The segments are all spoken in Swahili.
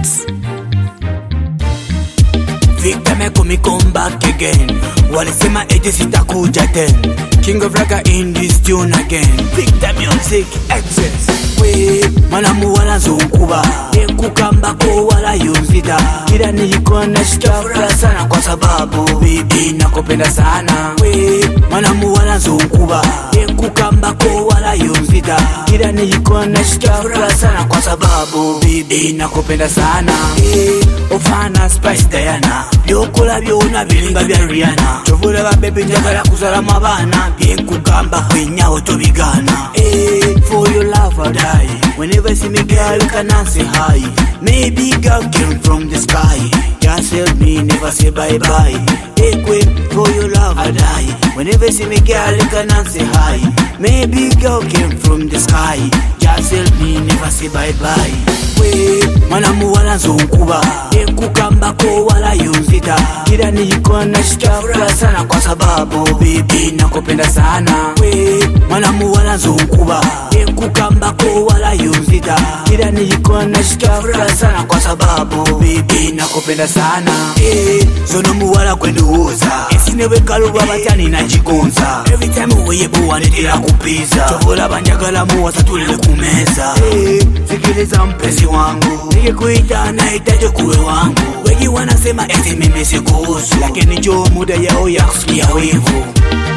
Beats. Victor make me come back again. Walisema eti sitakuja ten. King of Raka in this tune again. Victor music excess. We mwanamu wala zunkuba ekukambako wala yunzita kila niko nasikia furaha sana kwa sababu bibi nakupenda sana we mwanamu wala zunkuba ekukambako wala yunzita kila niko nasikia furaha sana kwa sababu bibi nakupenda sana Eh, ofana spice diana byokola byona biringa bya riana chovula babebi njagala kuzalamu abaana byenkugamba kwenyawo tobigana Eh, for your love I die whenever I see me girl you can say hi maybe girl came from the sky just help me never say bye bye hey queen for your love I die whenever I see me girl you can say hi maybe girl came from the sky just help me never say bye bye we mwanamu wala nzonkuba ekukambako wala yunzita kila niko nasikia furaha sana kwa sababu bibi nakupenda sana we mwanamu wala nzonkuba ekukambako wala yunzita kila niko nasikia furaha sana kwa sababu bibi nakupenda sana Eh, zono muwala kwenduuza esinebwekalubwa batyani nagigonza every time weyebuwanetera kupiza tobola banjagala muwasa tulele kumeza Eh, sikiliza mpenzi wangu nikikuita nahitaji kuwe wangu wengi wanasema eti mimi sikuhusu lakini jo muda yao ya kusikia wivu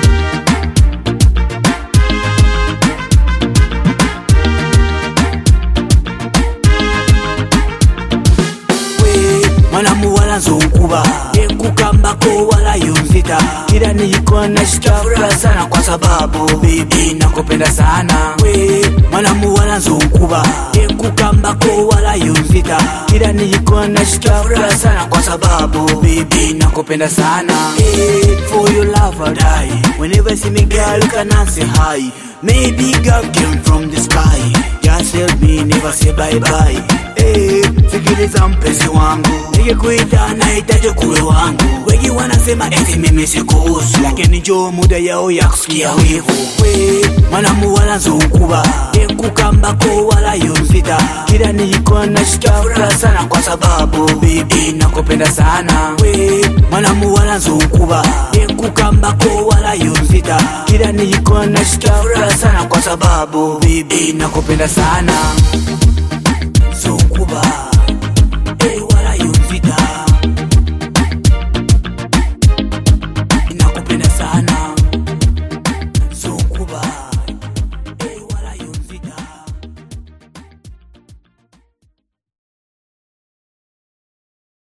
we mwanamu wala nzonkuba ekukambako wala yunzita kila niko nasikia furaha sana kwa sababu bibi nakupenda sana we mwanamu wala nzonkuba ekukambako wala yunzita kila niko nasikia furaha sana kwa sababu bibi nakupenda sana Eh, for your love I die whenever I see me girl you can say hi maybe girl came from the sky just help me never say bye bye Eh, sikiliza mpenzi wangu nikikuita nahitaji kuwe wangu wengi wanasema eti mimi sikuhusu lakini jo muda yao ya kusikia wivu we mwanamu wala nzonkuba ekukambako wala yunzita kila niko nasikia furaha sana kwa sababu bibi nakupenda sana we mwanamu wala nzonkuba ekukambako wala yunzita kila niko nasikia furaha sana kwa sababu bibi nakupenda sana